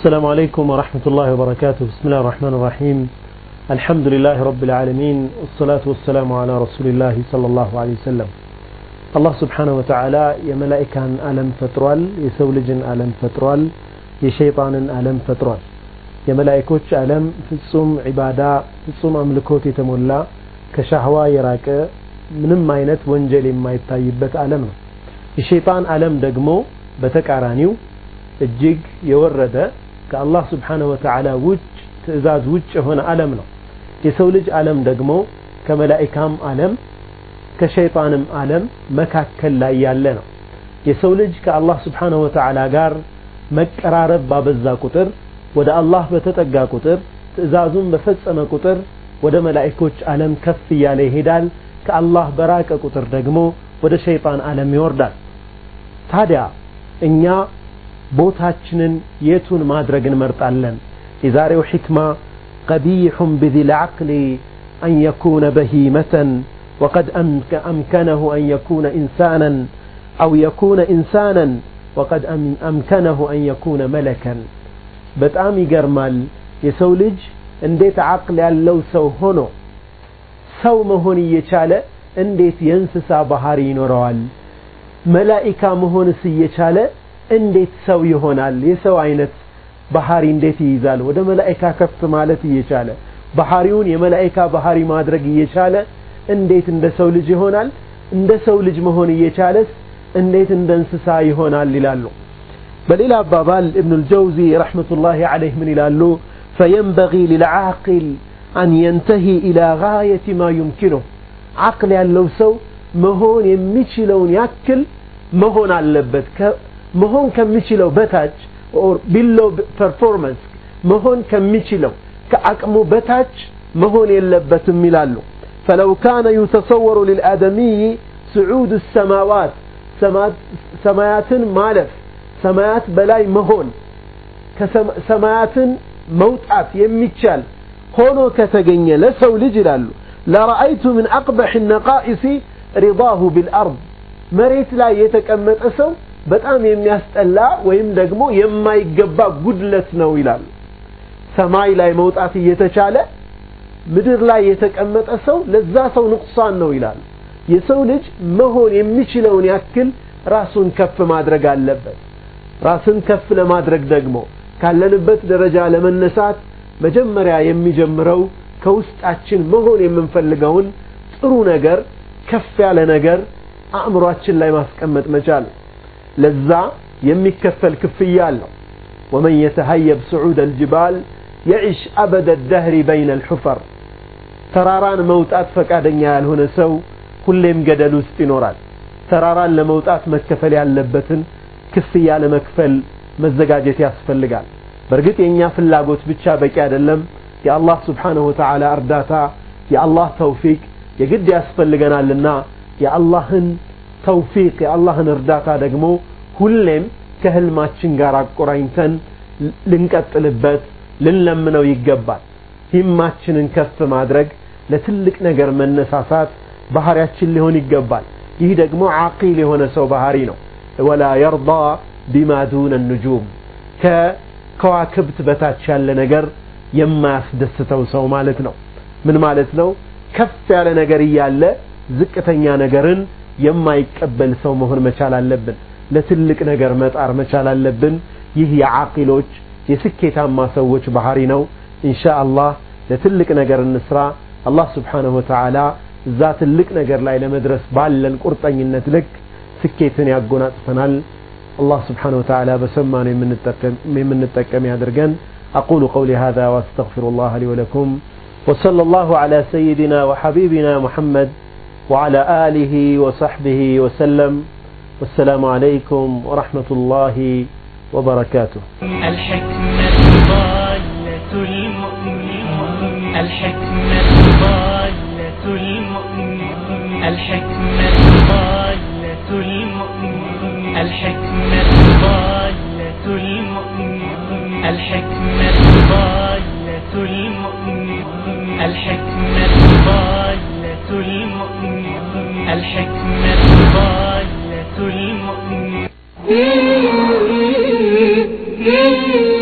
السلام عليكم ورحمة الله وبركاته بسم الله الرحمن الرحيم الحمد لله رب العالمين والصلاة والسلام على رسول الله صلى الله عليه وسلم الله سبحانه وتعالى يا ملائكة ألم فترال يسولج ألم فترال يشيطان ألم فترال يا ملائكوش ألم ፍጹም ዒባዳ ፍጹም አምልኮት የተሞላ ከሻህዋ የራቀ ምንም አይነት ወንጀል የማይታይበት ዓለም ነው የሸይጣን ዓለም ደግሞ በተቃራኒው እጅግ የወረደ ከአላህ ስብሓንሁ ወተዓላ ውጭ ትእዛዝ ውጭ የሆነ ዓለም ነው የሰው ልጅ ዓለም ደግሞ ከመላኢካም ዓለም ከሸይጣንም ዓለም መካከል ላይ ያለ ነው የሰው ልጅ ከአላህ ስብሓንሁ ወተዓላ ጋር መቀራረብ ባበዛ ቁጥር ወደ አላህ በተጠጋ ቁጥር ትእዛዙን በፈጸመ ቁጥር ወደ መላኢኮች ዓለም ከፍ እያለ ይሄዳል ከአላህ በራቀ ቁጥር ደግሞ ወደ ሸይጣን ዓለም ይወርዳል ታዲያ እኛ ቦታችንን የቱን ማድረግ እንመርጣለን የዛሬው ሕክማ ቀቢሑን ብዚ ልዓቅሊ أن يكون بهيمة وقد أمكنه أن يكون إنسانا أو يكون إنسانا وقد أمكنه أن يكون ملكا በጣም ይገርማል የሰው ልጅ እንዴት አቅል ያለው ሰው ሆኖ ሰው መሆን እየቻለ እንዴት የእንስሳ ባህሪ ይኖረዋል መላኢካ መሆንስ እየቻለ እንዴት ሰው ይሆናል የሰው አይነት ባህሪ እንዴት ይይዛል ወደ መላኢካ ከፍ ማለት እየቻለ ባህሪውን የመላኢካ ባህሪ ማድረግ እየቻለ እንዴት እንደ ሰው ልጅ ይሆናል እንደ ሰው ልጅ መሆን እየቻለስ እንዴት እንደ እንስሳ ይሆናል ይላሉ በሌላ አባባል እብኑ ልጀውዚ ረሕመቱላሂ ዓለይህ ምን ይላሉ ፈየንበጊ ልልዓቅል አን የንተሂ ኢላ ጋየት ማ ዩምኪኑህ አቅል ያለው ሰው መሆን የሚችለውን ያክል መሆን አለበት መሆን ከሚችለው በታች ቢሎ ፐርፎርመንስ መሆን ከሚችለው ከአቅሙ በታች መሆን የለበትም ይላሉ ፈለው ካነ ዩተሰወሩ ልልአደሚይ ስዑድ ሰማዋት ሰማያትን ማለፍ ሰማያት በላይ መሆን ሰማያትን መውጣት የሚቻል ሆኖ ከተገኘ ለሰው ልጅ ይላሉ ለረአይቱ ምን አቅበሕ ነቃኢሲ ሪዳሁ ቢልአርድ መሬት ላይ የተቀመጠ ሰው በጣም የሚያስጠላ ወይም ደግሞ የማይገባ ጉድለት ነው ይላሉ ሰማይ ላይ መውጣት እየተቻለ ምድር ላይ የተቀመጠ ሰው ለዛ ሰው ንቁሳን ነው ይላሉ የሰው ልጅ መሆን የሚችለውን ያክል ራሱን ከፍ ማድረግ አለበት ራስን ከፍ ለማድረግ ደግሞ ካለንበት ደረጃ ለመነሳት መጀመሪያ የሚጀምረው ከውስጣችን መሆን የምንፈልገውን ጥሩ ነገር ከፍ ያለ ነገር አእምሯችን ላይ ማስቀመጥ መቻል ለዛ የሚከፈል ክፍያ አለው ወመን የተሀየብ ስዑድ አልጅባል የዒሽ አበደ ደህሪ በይነ አልሑፈር ተራራን መውጣት ፈቃደኛ ያልሆነ ሰው ሁሌም ገደል ውስጥ ይኖራል ተራራን ለመውጣት መከፈል ያለበትን ክፍያ ለመክፈል መዘጋጀት ያስፈልጋል በእርግጥ የእኛ ፍላጎት ብቻ በቂ አይደለም የአላህ ስብሓንሁ ወተዓላ እርዳታ የአላህ ተውፊቅ የግድ ያስፈልገናልና የአላህን ተውፊቅ የአላህን እርዳታ ደግሞ ሁሌም ከህልማችን ጋር አቆራኝተን ልንቀጥልበት ልንለምነው ይገባል ሂማችንን ከፍ ማድረግ ለትልቅ ነገር መነሳሳት ባህሪያችን ሊሆን ይገባል ይህ ደግሞ ዓቂል የሆነ ሰው ባህሪ ነው ወላ የርዳ ቢማ ዱነ ኑጁም ከከዋክብት በታች ያለ ነገር የማያስደስተው ሰው ማለት ነው ምን ማለት ነው ከፍ ያለ ነገር እያለ ዝቅተኛ ነገርን የማይቀበል ሰው መሆን መቻል አለብን ለትልቅ ነገር መጣር መቻል አለብን ይህ የዓቂሎች የስኬታማ ሰዎች ባህሪ ነው ኢንሻ አላህ ለትልቅ ነገር እንስራ አላህ ስብሓንሁ ወተዓላ እዛ ትልቅ ነገር ላይ ለመድረስ ባለን ቁርጠኝነት ልክ ስኬትን ያጎናጽፈናል الله سبحانه وتعالى بسمان من التكم يدرجن أقول قولي هذا وأستغفر الله لي ولكم وصلى الله على سيدنا وحبيبنا محمد وعلى آله وصحبه وسلم والسلام عليكم ورحمة الله وبركاته الحكمة ضالة المؤمن الحكمة ضالة المؤمن الحكمة ضالة المؤمن الحكمة ضالة المؤمن الحكمة ضالة المؤمن الحكمة ضالة المؤمن الحكمة ضالة المؤمن